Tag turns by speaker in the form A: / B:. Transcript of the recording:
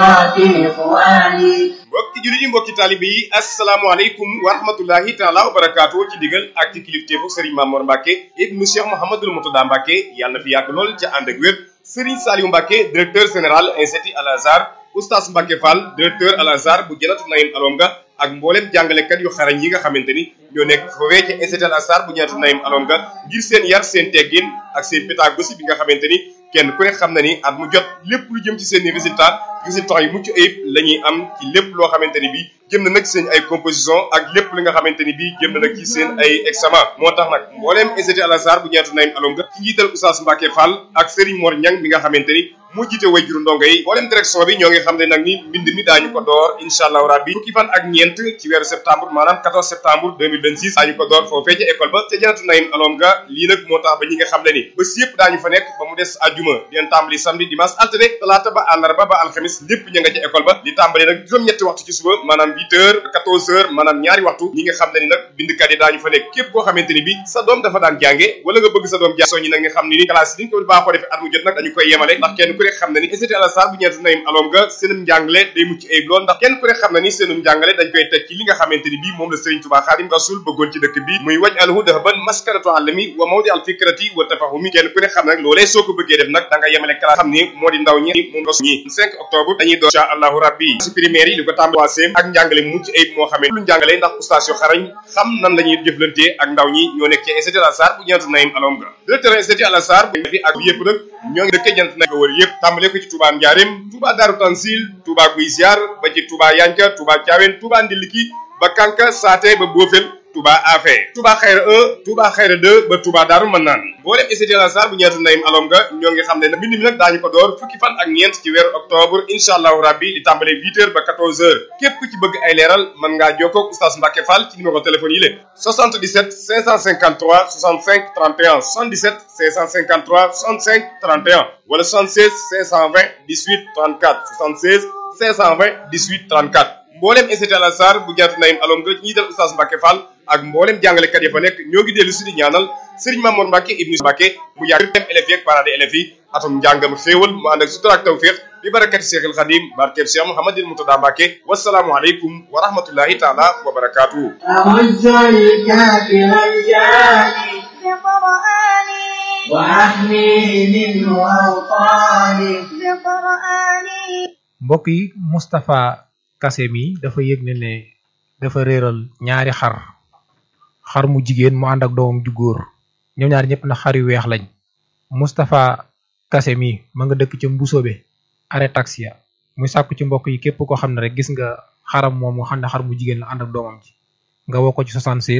A: في إخواني
B: mbokki jullit yi mbokki taalibe yi asalaamaaleykum wa rahmatullahi taala wa barakaatu ci digal ak ci kilifteefu Serigne Mamour Mbacke ibnu Cheikh Mouhamadul Moutada Mbacke yàlla na fi yàgg lool ca ànd ak wér Serigne Saliou Mbacke directeur général institut Al Azhar oustaz Mbacke Fall directeur Al Azhar bu Janatu Naïm Alonga ak mboolem jàngalekat yu xarañ yi nga xamante ni ñoo nekk foofee ca institut Al Azhar bu Janatu Naïm Alonga ngir seen yar seen teggin ak seen pédagogie bi nga xamante ni kenn ku ne xam na ni at mu jot lépp lu jëm ci seen i résultat résultats yu mucc ayib la ñuy am ci lépp loo xamante ni bii jëm na nag seen ay composition ak lépp li nga xamante ni bii jëm na nag ci seen ay examen moo tax nag mbooleem institut Al Azhar bu ñeetu Naïm Alonga ci njiital Oustaz Mbacke Fall ak Serigne Mor Niang mi nga xamante ni moo jiite way juru ndongo yi mbooleem direction bi ñoo ngi xam ne nag ni mbind mi daañu ko door incha allahu rabbi fukki fan ak ñeent ci weeru septembre maanaam 14 septembre 2026 daañu ko door foofee ca école ba ca janatu Naïm Alonga lii nag moo tax ba ñi nga xam ne ni bés yëpp daañu fa nekk ba mu des àjjuma di leen tàmbali samedi dimanche altine talaata ba àllarba ba alxamis lépp ña nga ca école ba di tàmbali nag juróom-ñetti waxtu ci suba maanaam 8 heures 14 heures maanaam ñaari waxtu ñi nga xam ne ni nag bindkat yi daañu fa nekk képp koo xamante ni bi sa doom dafa daan jànge wala nga bëgg sa doom jàng soññi nag nga xam ne ni classe yi ni ñu ko baaxoo defee at mu jot nag dañu koy yemale ndax kenn ku ne xam ne ni institut Al Azhar bu ñeetu Naïm Alonga seenum njàngale day mucc ayib lool ndax kenn ku ne xam ne ni seenum njàngale dañ koy teg ci li nga xamante ni bii moom la Serigne Touba Xaadim Rasul bëggoon ci dëkk bi muy waj alhu dahaban maskaratu alami wa mawdi al fikrati wa tafahumi kenn ku ne xam ne nag loolee soo ko bëggee def nag da nga yemale classe xam ni moo di ndaw ñi moom nga ñi 5 octobre dañuy door incha allahu rabbi ci primaire yi li ko tàmbali ak njàngale mucc ayib moo xamee lu njàngale ndax oustaz yu xarañ xam nan la ñuy jëflantee ak ndaw ñi ñoo nekk ci institut Al Azhar bu ñeetu Naïm Alonga directeur institut Al Azhar bu fi ak yëpp nag ñoo ngi dëkkee jant nag wër yëpp tàmbale ko ci Touba Ndiarème Touba Darou Tansil Touba Guy Ziar ba ci Touba Yanka Touba Thiawène Touba Ndiliki ba Kanka Saate ba Bofel Touba Afé Touba Xayra 1 Touba Xayra 2 ba Touba Daaru Manaan mboolem institut Al Azhar bu ñeetu Naïm Alonga ñoo ngi xam ne nag mbind mi nag daañu ko door fukki fan ak ñeent ci weeru octobre incha allahu rabbi di tàmbale 8 heures ba 14 heures képp ku ci bëgg ay leeral mën ngaa jokkoo ak oustaz Mbacke Fall ci numéro téléphone yi la 77 553 65 31 77 553 65 31 wala 76 520 18 34 76 520 18 34 mboolem institut Al Azhar bu ñeetu Naïm Alonga ñi dal oustaz Mbacke Fall ak mboolem jàngalekat ya fa nekk ñoo ngi dellu si di ñaanal Serigne Mamour Mbacke ibnu Mbacke mu yàgg dem élèves yi ak parents d'élèves yi atum njàngam xéewal mu ànd ak sutura ak tawfiq bi barakati Cheikhul Khadim barkeb Cheikh Mouhamadil Moutada Mbacke wasalaamu aleykum wa rahmatullahi taala wa barakatuhu
A: أعز الكافر الجاني
C: بقرآني
A: وأحميه منه أوطاني
C: بقرآني
D: mbokk yi Moustapha Kassé mi dafa yëg ne ne dafa réeral ñaari xar xar mu jigéen mu ànd ak doomam ju góor ñoom ñaar ñëpp na xar yu weex lañ Moustapha Kassé mi ma nga dëkk ca Mbusoobe arrêt taxi ya muy sàkku ci mbokk yi képp koo xam ne rek gis nga xaram moom nga xam ne xar mu jigéen la ànd ak doomam ji nga woo ko ci 76